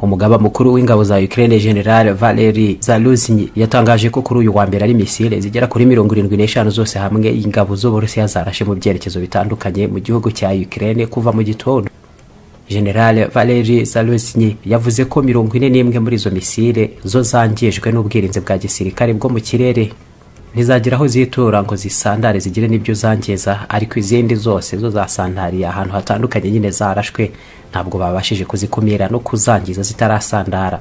umugaba mukuru w'ingabo za Ukraine General Valery Zaluzny yatangaje ko kuri uyu wa mbere ari misile zigera kuri mirongo irindwi n'eshanu zose hamwe ingabo z'Uburusiya zarashe mu byerekezo bitandukanye mu gihugu cya Ukraine kuva mu gitondo General Valery Zaluzny yavuze ko mirongo ine n'imwe muri izo misile zo zangijwe n'ubwirinzi bwa gisirikare bwo mu kirere ntizagira aho zitura ngo zisandare zigire n'ibyo zangiza ariko izindi zose zo zasandariye ahantu hatandukanye nyine zarashwe ntabwo babashije kuzikumira no kuzangiza zitarasandara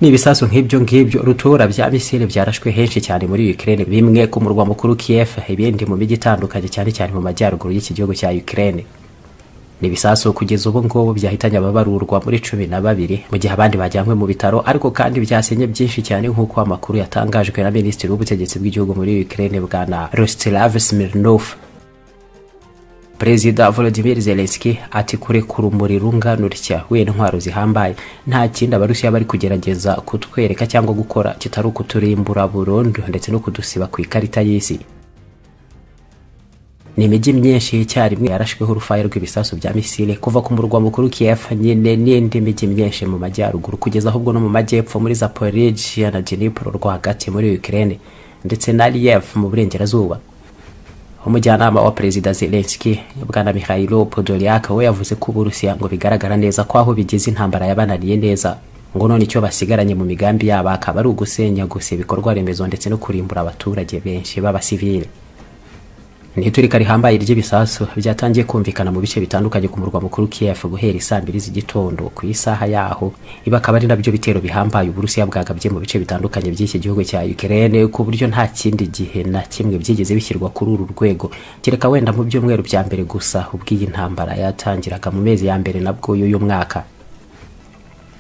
n'ibisasu nk'ibyo ngibyo rutura bya misile byarashwe henshi cyane muri Ukraine bimwe ku murwa mukuru Kiev ibindi mu mijyi itandukanye cyane cyane mu majyaruguru y'iki gihugu cya Ukraine n'ibisasu kugeza ubu ngubu byahitanye ababarurwa muri cumi na babiri mu gihe abandi bajyanywe mu bitaro ariko kandi byasenye byinshi cyane nk'uko amakuru yatangajwe na minisitiri w'ubutegetsi bw'igihugu muri Ukraine bwana Rostislav Smirnov perezida volodimir zelenski ati kurekura umuriro urunganurutya w'intwaro zihambaye nta kindi abarusiya bari kugerageza kutwereka cyangwa gukora kitari ukuturimbura burundu ndetse no kudusiba ku ikarita y'isi ni imijyi myinshi icyarimwe yarashweho urufaya rw'ibisasu bya misile kuva ku murwa mukuru kiev nyine n'indi mijyi myinshi mu majyaruguru kugeza ahubwo no mu majyepfo muri zaporijia na dnipro rwagati muri ukraine ndetse na liev mu burengerazuba umujyanama wa perezida zelenski bwana mikhailo podoliak we yavuze ko uburusiya ngo bigaragara neza ko aho bigize intambara yabananiye neza ngo none icyo basigaranye mu migambi yabo akaba ari ugusenya gusa ibikorwa remezo ndetse no kurimbura abaturage benshi b'abasivile ntiturika rihambaye ry'ibisasu byatangiye kumvikana mu bice bitandukanye ku murwa mukuru kiev guhera isaa mbiri z'igitondo ku isaha yaho ibi akaba ari nabyo bitero bihambaye uburusiya bwagabye mu bice bitandukanye by'iki gihugu cya ukraine ku buryo nta kindi gihe na kimwe byigeze bishyirwa kuri uru rwego kereka wenda mu byumweru bya mbere gusa ubwo iyi ntambara yatangiraga mu mezi ya mbere nabwo y'uyu mwaka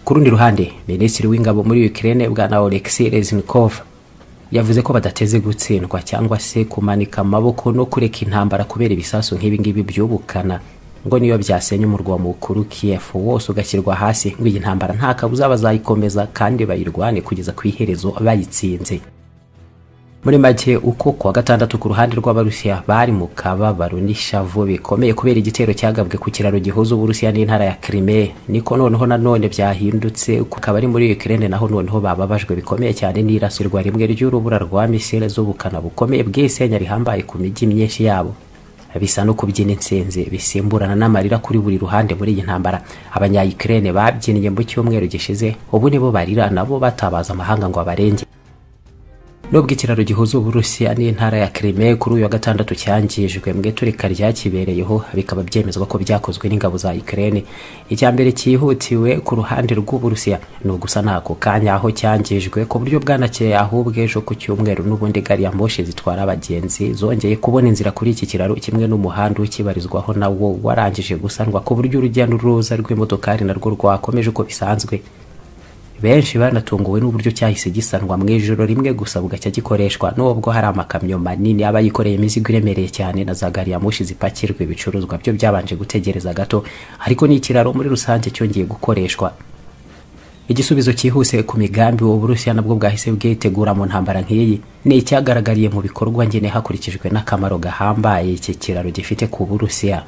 ku rundi ruhande minisitiri w'ingabo muri ukraine bwana oleksiy reznikov yavuze ko badateze gutsindwa cyangwa se kumanika amaboko no kureka intambara kubera ibisasu nk'ibingibi byubukana ngo niyo byasenya umurwa mukuru kiev wose ugashyirwa hasi ngo iyi ntambara nta kabuza bazayikomeza kandi bayirwane kugeza ku iherezo bayitsinze muri make uko kuwa gatandatu ku ruhande rw'abarusiya bari mu kababaro n'ishavu bikomeye kubera igitero cyagabwe ku kiraro gihuza uburusiya n'intara ya krime niko noneho nanone byahindutse ukaba ari muri ukraine naho noneho bababajwe bikomeye cyane n'irasirwa rimwe ry'urubura rwa misile z'ubukana bukomeye bw'isenya rihambaye ku mijyi myinshi yabo bisa no kubyina insinzi bisimburana n'amarira kuri buri ruhande muri iyi ntambara abanya ukraine babyinnye mu cyumweru gishize ubu nibo barira nabo batabaza amahanga ngo abarenge nubwo ikiraro gihuza uburusiya n'intara ya krime kuri uyu wa gatandatu cyangijwe mu iturika ryakibereyeho bikaba byemezwa ko byakozwe n'ingabo za ukraine icya mbere cyihutiwe ku ruhande rw'uburusiya ni ugusa n'ako kanya aho cyangijwe ku buryo bwanakeye ahubwo ejo ku cyumweru n'ubundi gari ya moshi zitwara abagenzi zongeye kubona inzira kuri iki kiraro kimwe n'umuhanda ukibarizwaho nawo warangije gusanwa ku buryo urujya n'uruza rw'imodokari narwo rwakomeje uko bisanzwe benshi banatunguwe n'uburyo cyahise gisanwa mu ijoro rimwe gusa bugacya gikoreshwa nubwo hari amakamyo manini aba yikoreye imizigo iremereye cyane na za gari ya moshi zipakirwa ibicuruzwa byo byabanje gutegereza gato ariko n'ikiraro muri rusange cyongeye gukoreshwa igisubizo cyihuse ku migambi Burusiya nabwo bwahise bwitegura mu ntambara nk'iyi ni icyagaragariye mu bikorwa ngene hakurikijwe n'akamaro gahambaye iki kiraro gifite ku burusiya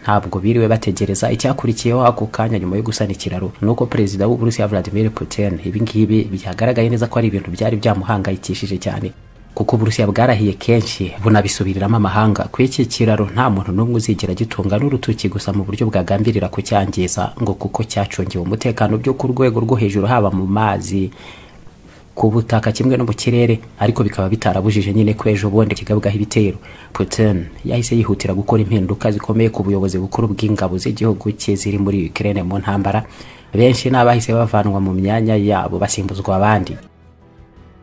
ntabwo biriwe bategereza icyakurikiyeho ako kanya nyuma yo gusana ikiraro nuko perezida w'uburusiya vladimir putin ibingibi byagaragaye neza ko ari ibintu byari byamuhangayikishije cyane kuko uburusiya bwarahiye kenshi bunabisubiriramo amahanga ku iki kiraro nta muntu n'umwe uzigera gitunga n'urutoki gusa mu buryo bwagambirira kucyangiza ngo kuko cyacungiwe umutekano byo ku rwego rwo hejuru haba mu mazi ku butaka kimwe no mu kirere ariko bikaba bitarabujije nyine ko ejo bundi kigabwaho ibitero putin yahise yihutira gukora impinduka zikomeye ku buyobozi bukuru bw'ingabo z'igihugu cye ziri muri ukraine mu ntambara benshi n'abahise bavanwa mu myanya yabo basimbuzwa abandi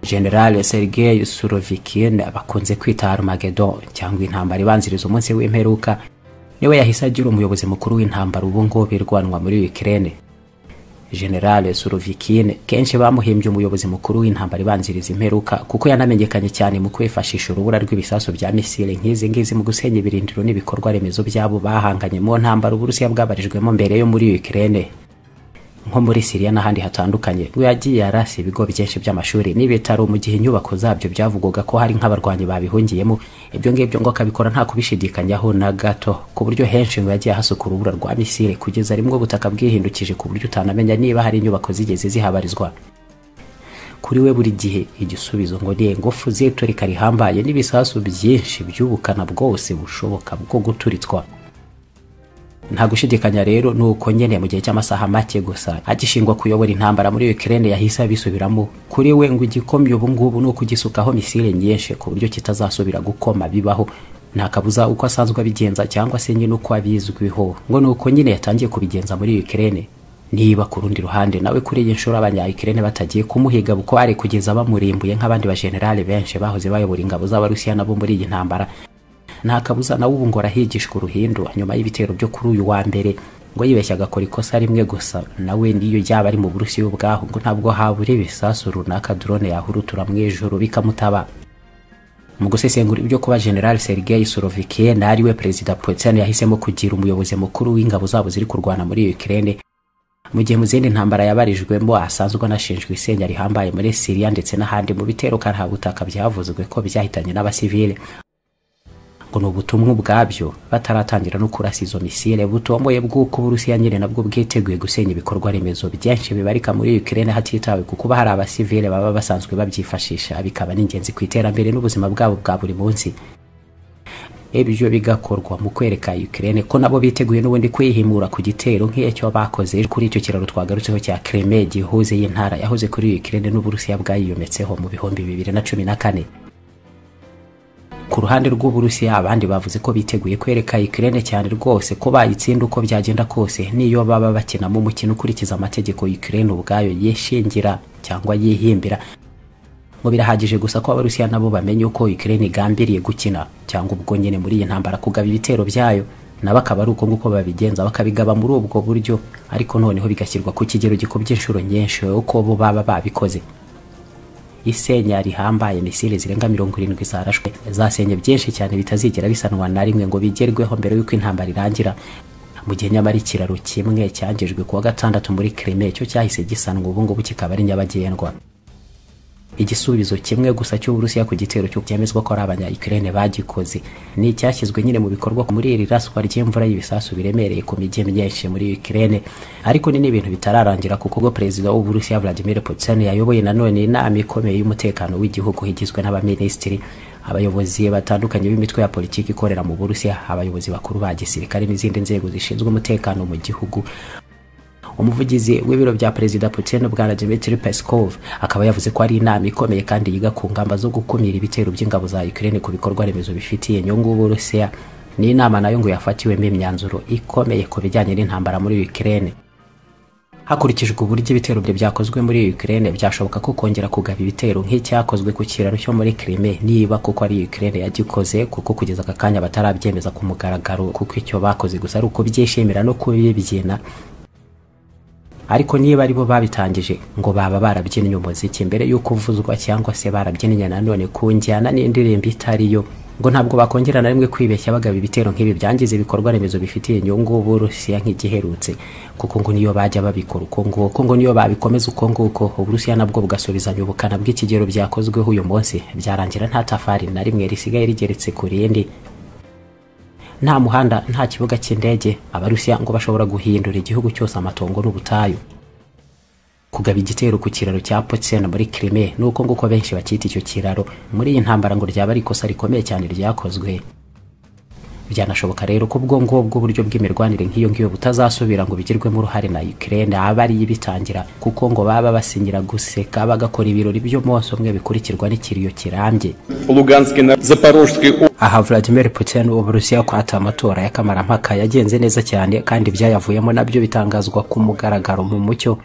general sergei surovikin bakunze kwita armageddon cyangwa intambara ibanziriza umunsi w'imperuka niwe yahise agira umuyobozi mukuru w'intambara ubu ngubu irwanwa muri ukraine generale surovikin kenshi bamuhimbye umuyobozi mukuru w'intambara ibanziriza imperuka kuko yanamenyekanye cyane mu kwifashisha urubura rw'ibisasu bya misile nk'izi ngizi mu gusenya ibirindiro n'ibikorwa remezo byabo bahanganye mu ntambara uburusiya bwabarijwemo mbere yo muri ukraine nko muri siriya n'ahandi hatandukanye ngo yagiye yarase ibigo byinshi by'amashuri n'ibitaro mu gihe inyubako zabyo byavugwaga ko hari nk'abarwanyi babihungiyemo ibyo ngibyo ngo akabikora nta kubishidikanyaho na gato ku buryo henshi ngo yagiye ahasukura urubura rwa misile kugeza rimwe ubutaka bwihindukije ku buryo utanamenya niba hari inyubako zigeze zihabarizwa kuri we buri gihe igisubizo ngo ni ingufu z'iturika rihambaye n'ibisasu byinshi by'ubukana bwose bushoboka bwo guturitswa nta gushidikanya rero ni uko nyene mu gihe cy'amasaha make gusa agishingwa kuyobora intambara muri Ukraine yahise abisubiramo kuri we ngo igikomye ubu ngubu ni ukugisukaho misile nyinshi ku buryo kitazasubira gukoma bibaho nta kabuza uko asanzwe abigenza cyangwa se nyine uko abizwiho ngo ni uko nyine yatangiye kubigenza muri Ukraine niba ku rundi ruhande nawe kuri iyi nshuro abanya-Ukraine batagiye kumuhiga bukware kugeza bamurimbuye nk'abandi bajenerali benshi bahoze bayobora ingabo z'abarusiya nabo muri iyi ntambara nta kabuza nawe ubu ngo arahigishwa uruhindu nyuma y'ibitero byo kuri uyu wa mbere ngo yibeshya agakora ikosa rimwe gusa nawe niyo yaba ari mu burusiya ubwaho ngo ntabwo habura ibisasu runaka drone yahurutura mu ijoro bikamutaba mu gusesengura ibyo kuba general sergei sorovikin ariwe perezida putin yahisemo kugira umuyobozi mukuru w'ingabo zabo ziri kurwana muri ukraine mu gihe mu zindi ntambara yabarijwemo asanzwe anashinjwe isenya rihambaye muri siriya ndetse n'ahandi mu bitero butaka byavuzwe ko byahitanye n'abasivile ngo ni ubutumwa ubwabyo bataratangira no kurasa izo misile butomboye bw'uko uburusiya nyine nabwo bwiteguye gusenya ibikorwa remezo byinshi bibarika muri ukraine hatitawe ku kuba hari abasivile baba basanzwe babyifashisha bikaba n'ingenzi ku iterambere n'ubuzima bwabo bwa buri munsi ibyo bigakorwa mu kwereka ukraine ko nabo biteguye n'ubundi kwihimura ku gitero nk'icyo bakoze kuri icyo kiraro twagarutseho cya kreme gihuze y'intara yahoze kuri ukraine n'uburusiya bwayiyometseho mu bihumbi bibiri na cumi na kane ku ruhande rw'uburusiya abandi bavuze ko biteguye kwereka Ukraine cyane rwose ko bayitsinda uko byagenda kose niyo baba bakinamo umukino ukurikiza amategeko Ukraine ubwayo yishingira cyangwa yihimbira ngo birahagije gusa ko abarusiya nabo bamenye uko Ukraine igambiriye gukina cyangwa ubwo nyine muri iyi ntambara kugaba ibitero byayo nabo akaba ari uko nguko babigenza bakabigaba muri ubwo buryo ariko noneho bigashyirwa ku kigero gikubye inshuro nyinshi uko bo baba babikoze isenya rihambaye misile zirenga mirongo irindwi zarashwe zasenye byinshi cyane bitazigera bisanwa na rimwe ngo bigerweho mbere y'uko intambara irangira mu gihe nyamara ikiraro kimwe cyangijwe kuwa gatandatu muri kreme cyo cyahise gisanwa ubungubu kikaba ari nyabagendwa igisubizo kimwe gusa cy'uburusiya ku gitero cyo cyemezwa ko ari abanya ukraine bagikoze ni icyashyizwe nyine mu bikorwa muri iri raswa ry'imvura y'ibisasu biremereye ku mijyi myinshi muri ukraine ariko ni n'ibintu bitararangira kuko ubwo perezida w'uburusiya vladimir putin yayoboye nanone inama ikomeye y'umutekano w'igihugu igizwe n'abaminisitiri abayobozi batandukanye b'imitwe ya politiki ikorera mu burusiya abayobozi bakuru ba gisirikare n'izindi nzego zishinzwe umutekano mu gihugu umuvugizi w'ibiro bya perezida putin bwana dimitri peskov akaba yavuze ko ari inama ikomeye kandi yiga ku ngamba zo gukumira ibitero by'ingabo za ukraine ku bikorwa remezo bifitiye inyungu uburusiya ni inama nayo ngo yafatiwemo imyanzuro ikomeye ku bijyanye n'intambara muri ukraine hakurikijwe uburyo ibitero bye byakozwe muri ukraine byashoboka ko kongera kugaba ibitero nk'icyakozwe ku kiraro cyo muri krime niba kuko ari ukraine yagikoze kuko kugeza aka kanya batarabyemeza ku mugaragaro kuko icyo bakoze gusa ari ukubyishimira no kubibyina ariko niba aribo babitangije ngo baba barabyinnye umuziki mbere y'uko uvuzwa cyangwa se barabyinnye nanone ku njyana n'indirimbo itariyo ngo ntabwo bakongera na rimwe kwibeshya bagaba ibitero nk'ibi byangiza ibikorwa remezo bifitiye inyungu uburusiya nk'igiherutse kuko ngo niyo bajya babikora uko nguko ngo niyo babikomeza uko nguko uburusiya nabwo bugasubizanya ubukana bw'ikigero byakozweho uyu munsi byarangira nta tafari na rimwe risigaye rigeretse ku rindi nta muhanda nta kibuga cy'indege abarusiya ngo bashobora guhindura igihugu cyose amatongo n'ubutayu kugaba igitero ku kiraro cya potsen muri krime ni uko nguko benshi bakita icyo kiraro muri iyi ntambara ngo ryaba ari ikosa rikomeye cyane ryakozwe byanashoboka rero ko ubwo ngubwo uburyo bw'imirwanire nk'iyo ngiyo butazasubira ngo bigirwemo uruhare na Ukraine aba ari ibitangira kuko ngo baba basinyira guseka bagakora ibirori by'umunsi umwe bikurikirwa n'ikiriyo kirambye aha Vladimir Putin w'Uburusiya ko ata amatora ya kamarampaka yagenze neza cyane kandi ibyayavuyemo nabyo bitangazwa ku mugaragaro mu mucyo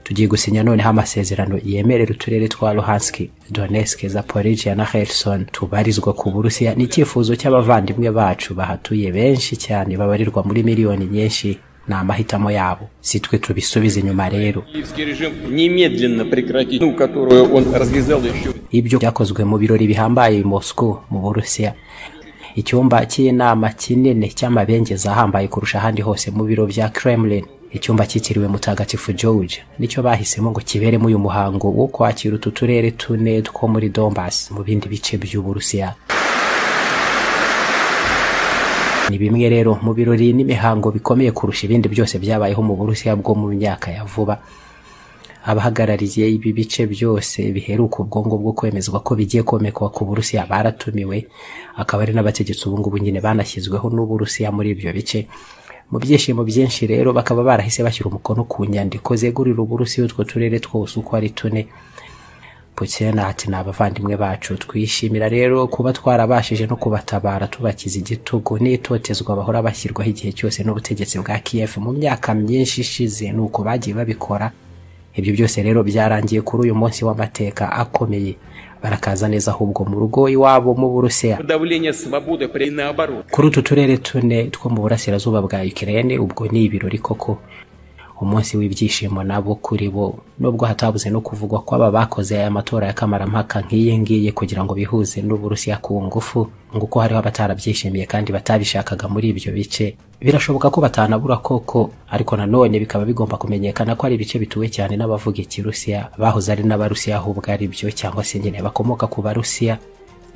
tugiye gusinya noneho amasezerano yemerera uturere twa luhanski donetsk zaporijia na kherson tubarizwa ku burusiya ni icyifuzo cy'abavandimwe bacu bahatuye benshi cyane babarirwa muri miliyoni nyinshi ni amahitamo yabo si twe tubisubiza inyuma rero ibyo byakozwe mu birori bihambaye moscow mu burusiya icyumba cy'inama kinini cy'amabengeza ahambaye kurusha ahandi hose mu biro bya kremlin icyumba cyitiriwe mutagatifu george nicyo bahisemo ngo kiberemo uyu muhango wo kwakira utu turere tune two muri dombas mu bindi bice by'uburusiya ni bimwe rero mu birori n'imihango bikomeye kurusha ibindi byose byabayeho mu burusiya bwo mu myaka ya vuba abahagarariye ibi bice byose biheruka ubwongo bwo kwemezwa ko bigiye komekwa ku burusiya baratumiwe akaba ari n'abategetsi ubungubu nyine banashyizweho n'uburusiya muri ibyo bice mu byishimo byinshi rero bakaba barahise bashyira umukono ku nyandiko zegurira uburusiya utwo turere twose uko ari tune pukena ati ni abavandimwe bacu twishimira rero kuba twarabashije no kubatabara tubakiza igitugu n'itotezwa bahora bashyirwaho igihe cyose n'ubutegetsi bwa kiev mu myaka myinshi ishize ni uko bagiye babikora ibyo byose rero byarangiye kuri uyu munsi w'amateka akomeye barakaza neza ahubwo mu rugo iwabo mu burusiya Давление свободы при наоборот. kuri utu turere tune two mu burasirazuba bwa Ukraine ubwo ni ibirori koko umunsi w'ibyishimo nabo kuri bo nubwo hatabuze no kuvugwa ko aba bakoze aya matora ya kamarampaka nk'iyi ngiyi kugira ngo bihuze n'uburusiya ku ngufu ngo uko hariho abatarabyishimiye kandi batabishakaga muri ibyo bice birashoboka ko batanabura koko ariko nanone bikaba bigomba kumenyekana ko ari ibice bituwe cyane n'abavuga ikirusiya bahoze ari n'abarusiya ahubwo ari byo cyangwa se nyine bakomoka ku barusiya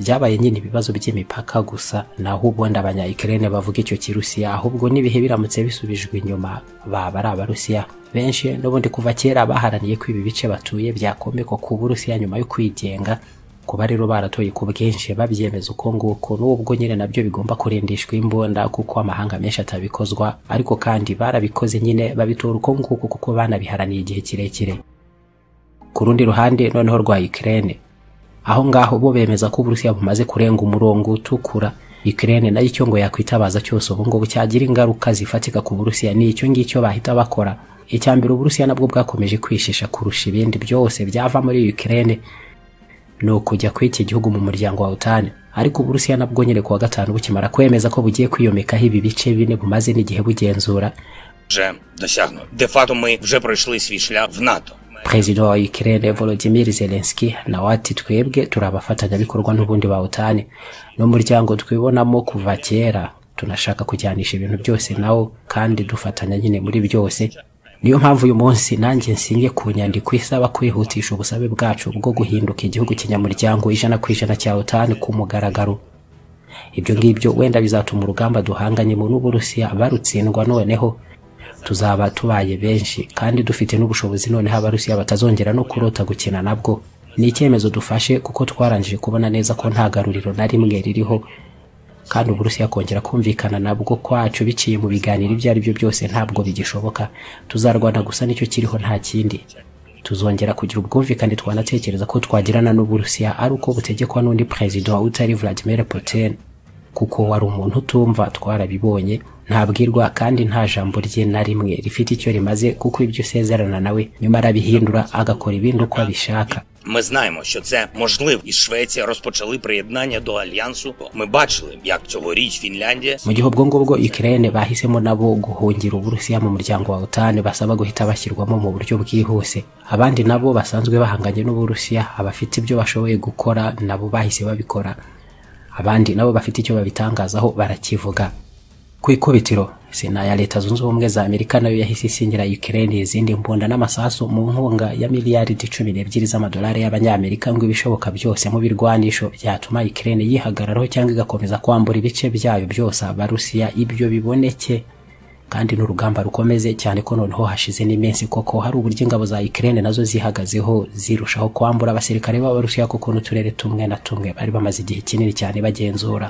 byabaye nyine ibibazo by'imipaka gusa naho ubundi abanyayikirene bavuga icyo kirusiya ahubwo n'ibihe biramutse bisubijwe inyuma baba ari abarusiya benshi n'ubundi kuva kera baharaniye ko ibi bice batuye byakomekwa ku burusiya nyuma yo kwigenga kuba rero baratoye ku bwinshi babyemeza uko nguko n'ubwo nyine nabyo bigomba kurindishwa imbunda kuko amahanga menshi atabikozwa ariko kandi barabikoze nyine babitora uko nguko kuko banabiharaniye igihe kirekire ku rundi ruhande noneho rwa Ukraine aho ngaho bo bemeza ko uburusiya bumaze kurenga umurongo utukura Ukraine nayo icyo ngo yakwitabaza cyose ubu ngubu cyagira ingaruka zifatika ku burusiya ni icyo ngicyo bahita bakora icya mbere uburusiya nabwo bwakomeje kwishisha kurusha ibindi byose byava muri Ukraine ni ukujya kw'iki gihugu mu muryango wa utani ariko uburusiya nabwo nyine kuwa gatanu bukimara kwemeza ko bugiye kwiyomekaho ibi bice bine bumaze n'igihe bugenzura вже досягнуто. Де факто ми вже пройшли свій шлях в НАТО. perezida wa Ukraine Volodymyr Zelensky nawe ati twebwe turi abafatanyabikorwa n'ubundi bawutani n'umuryango twibonamo kuva kera tunashaka kujyanisha ibintu byose nawo kandi dufatanya nyine muri byose niyo mpamvu uyu munsi nanjye nsinye ku nyandiko isaba kwihutisha ubusabe bwacu bwo guhinduka igihugu kinyamuryango ijana ku ijana cya utani ku mugaragaro ibyo ngibyo wenda bizatuma urugamba duhanganye mu n'uburusiya barutsindwa noneho tuzaba tubaye benshi kandi dufite n'ubushobozi noneho abarusiya batazongera no kurota gukina nabwo ni icyemezo dufashe kuko twarangije kubona neza ko nta garuriro na rimwe ririho kandi uburusiya kongera kumvikana nabwo kwacu biciye mu biganiro ibyo ari byo byose ntabwo bigishoboka tuzarwana gusa nicyo kiriho nta kindi tuzongera kugira ubwumvikane twanatekereza ko twagirana n'uburusiya ari uko butegekwa n'undi perezida utari Vladimir Putin kuko wari umuntu utumva twarabibonye ntabwirwa kandi nta jambo rye na rimwe rifite icyo rimaze kuko ibyo usezerana nawe nyuma arabihindura agakora ibindi uko abishaka Ми знаємо, що це можливо, і Швеція розпочали приєднання до альянсу. Ми бачили, як цьогоріч Фінляндія mu gihe ubwo ngubwo Ukraine bahisemo nabo guhungira uburusiya mu muryango wa utani basaba guhita bashyirwamo mu buryo bwihuse abandi nabo basanzwe bahanganye n'uburusiya abafite ibyo bashoboye gukora nabo bahise babikora abandi nabo bafite icyo babitangazaho barakivuga ku ikubitiro sena ya leta zunze ubumwe za amerika nayo yahise isinyira Ukraine izindi mbunda n'amasasu mu nkunga ya miliyaridi cumi n'ebyiri z'amadolari y'abanyamerika ngo ibishoboka byose mu birwanisho byatuma Ukraine yihagararaho cyangwa igakomeza kwambura ibice byayo byose abarusiya ibyo biboneke kandi n'urugamba rukomeze cyane ko noneho hashize n'iminsi koko hari uburyo ingabo za Ukraine nazo zihagazeho zirushaho kwambura abasirikare b'abarusiya kuko n'uturere tumwe na tumwe bari bamaze igihe kinini cyane bagenzura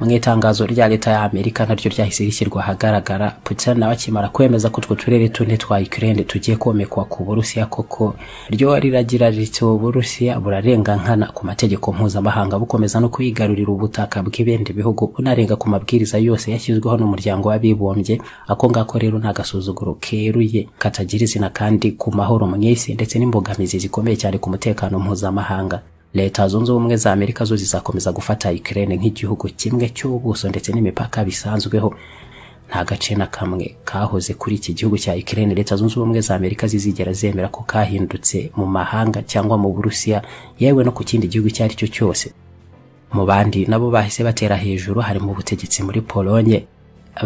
mu itangazo rya leta ya amerika naryo ryahise rishyirwa ahagaragara putin nawe akimara kwemeza ko utwo turere tune twa ukraine tugiye komekwa ku burusiya koko ryo riragira riti uburusiya burarenga nkana ku mategeko mpuzamahanga bukomeza no kwigarurira ubutaka bw'ibindi bihugu bunarenga ku mabwiriza yose yashyizweho n'umuryango w'abibumbye ako ngako rero nta gasuzuguro keruye katagira izina kandi ku mahoro mu isi ndetse n'imbogamizi zikomeye cyane ku mutekano mpuzamahanga leta zunze ubumwe za amerika zo zizakomeza gufata Ukraine nk'igihugu kimwe cy'ubuso ndetse n'imipaka bisanzweho nta gace na kamwe kahoze kuri iki gihugu cya Ukraine leta zunze ubumwe za amerika zizigera zemera ko kahindutse mu mahanga cyangwa mu burusiya yewe no ku kindi gihugu icyo ari cyo cyose mu bandi nabo bahise batera hejuru harimo ubutegetsi muri polonye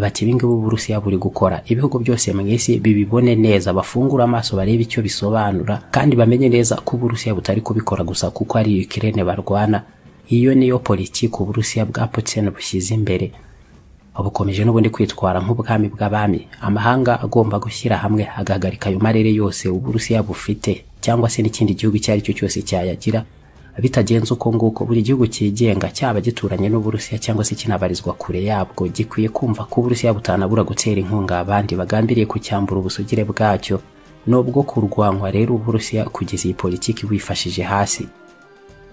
bati ibingibi uburusiya buri gukora ibihugu byose mu isi bibibone neza bafungure amaso barebe icyo bisobanura kandi bamenye neza ko uburusiya butari kubikora gusa kuko ari ukirene barwana iyo niyo politiki uburusiya bwa putin bushyize imbere bukomeje n'ubundi kwitwara nk'ubwami bw'abami amahanga agomba gushyira hamwe agahagarika ayo marere yose uburusiya bufite cyangwa se n'ikindi gihugu icyo ari cyo cyose cyayagira bitagenze uko nguko buri gihugu cyigenga cyaba gituranye n'uburusiya cyangwa se kinabarizwa kure yabwo gikwiye kumva ko uburusiya butanabura gutera inkunga abandi bagambiriye kucyambura ubusugire bwacyo nubwo kurwanywa rero uburusiya kugeza iyi politiki bwifashije hasi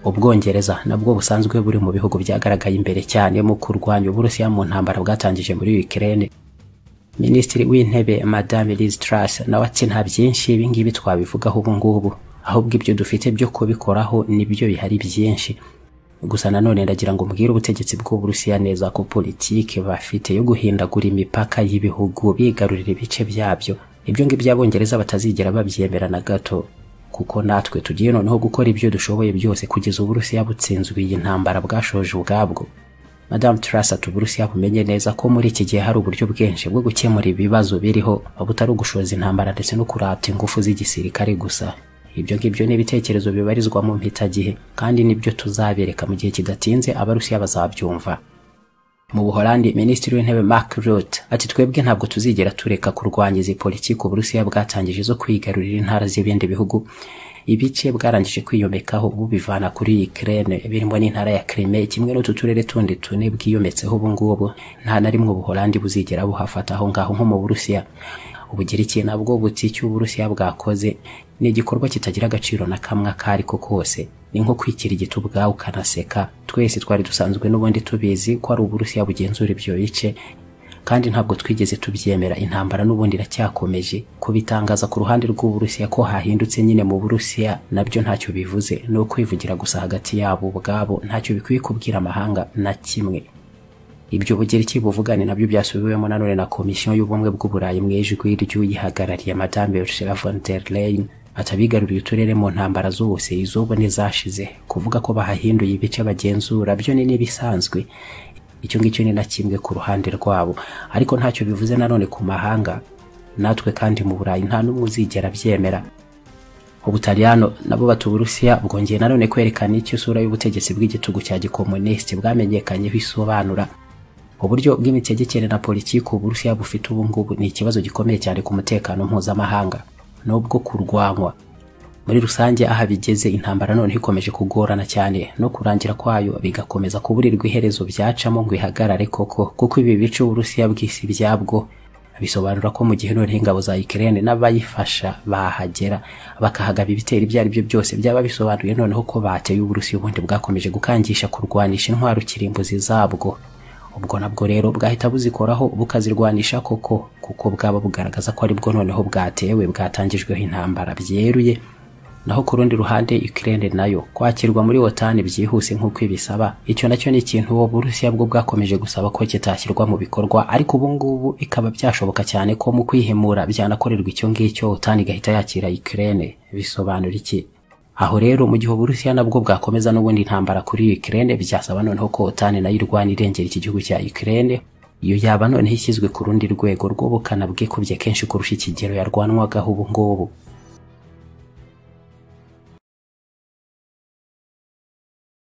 ubwongereza nabwo busanzwe buri mu bihugu byagaragaye imbere cyane mu kurwanya uburusiya mu ntambara bwatangije muri Ukraine minisitiri w'intebe madame Liz Truss nawe ati nta byinshi ibi ngibi twabivugaho ubu ngubu ahubwo ibyo dufite byo kubikoraho nibyo bihari byinshi gusa nanone ndagira ngo mbwire ubutegetsi bw'uburusiya neza ko politiki bafite yo guhindagura imipaka y'ibihugu bigarurira ibice byabyo ibyo ngibyo abongereza batazigera babyemera na gato kuko natwe tugiye noneho gukora ibyo dushoboye byose kugeza uburusiya butsinzwe iyi ntambara bwashoje ubwabwo madamu turasa uburusiya bumenye neza ko muri iki gihe hari uburyo bwinshi bwo gukemura ibibazo biriho butari ugushoza intambara ndetse no kurata ingufu z'igisirikare gusa ibyo ngibyo ni ibitekerezo bibarizwa mu mpitagihe kandi nibyo tuzabereka mu gihe kidatinze abarusiya bazabyumva mu buholandi minisitiri w'intebe mark Rutte ati twebwe ntabwo tuzigera tureka kurwanya izi politiki uburusiya bwatangije zo kwigarurira intara z'ibindi bihugu ibice bwarangije kwiyomekaho bubivana kuri Ukraine birimo n'intara ya Crimea kimwe n'utu turere tundi tune bwiyometseho ubu ngubu nta na rimwe ubuholandi buzigera buhafata aho ngaho nko mu burusiya ubugiriki nabwo buti icyo uburusiya bwakoze ni igikorwa kitagira agaciro na kamwe akariko kose ni nko kwikira igiti ubwawe ukanaseka twese twari dusanzwe n'ubundi tubizi ko ari uburusiya bugenzura ibyo bice kandi ntabwo twigeze tubyemera intambara n'ubundi iracyakomeje kubitangaza ku ruhande rw'uburusiya ko hahindutse nyine mu burusiya nabyo ntacyo bivuze ni ukwivugira gusa hagati yabo ubwabo ntacyo bikwiye kubwira amahanga na kimwe ibyo bugereki buvugane nabyo byasubiwemo nanone na komisiyo y'ubumwe bw'uburayi mu ijwi ry'uyihagarariye madame ursula von der leyen atabigaruriye uturere mu ntambara zose iz'ubu n'izashize kuvuga ko bahahinduye ibice bagenzura byo ni n'ibisanzwe icyo ngicyo ni na kimwe ku ruhande rwabo ariko ntacyo bivuze nanone ku mahanga natwe kandi mu burayi nta n'umwe uzigera abyemera ubutaliyano nabo bata uburusiya bwongeye nanone kwerekana icyo isura y'ubutegetsi bw'igitugu cya gikomunisiti bwamenyekanyeho isobanura uburyo bw'imitegekere na politiki uburusiya bufite ubu ngubu ni ikibazo gikomeye cyane ku mutekano mpuzamahanga nubwo kurwanywa muri rusange aha bigeze intambara noneho ikomeje kugorana cyane no kurangira kwayo bigakomeza kuburirwa iherezo byacamo ngo ihagarare koko kuko ibi bice uburusiya bw'isi byabwo bisobanura ko mu gihe noneho ingabo za Ukraine n'abayifasha bahagera bakahagaba ibitero ibyo ari byo byose byaba bisobanuye noneho ko bateye uburusiya ubundi bwakomeje gukangisha kurwanisha intwaro kirimbuzi zabwo ubwo nabwo rero bwahita buzikoraho bukazirwanisha koko kuko bwaba bugaragaza ko aribwo noneho bwatewe bwatangijweho intambara byeruye naho ku rundi ruhande Ukraine nayo kwakirwa muri OTAN byihuse nk'uko ibisaba icyo nacyo ni ikintu uwo Burusiya bwo bwakomeje gusaba ko kitashyirwa mu bikorwa ariko ubu ngubu ikaba byashoboka cyane ko mu kwihemura byanakorerwa icyo ngicyo OTAN igahita yakira Ukraine bisobanura iki aho rero mu gihe uburusiya nabwo bwakomeza n'ubundi intambara kuri Ukraine byasaba noneho ko OTAN nayo irwana irengera iki gihugu cya Ukraine iyo yaba noneho ishyizwe ku rundi rwego rw'ubukana bwe kubye kenshi kurusha ikigero yarwanwagaho ubu ngubu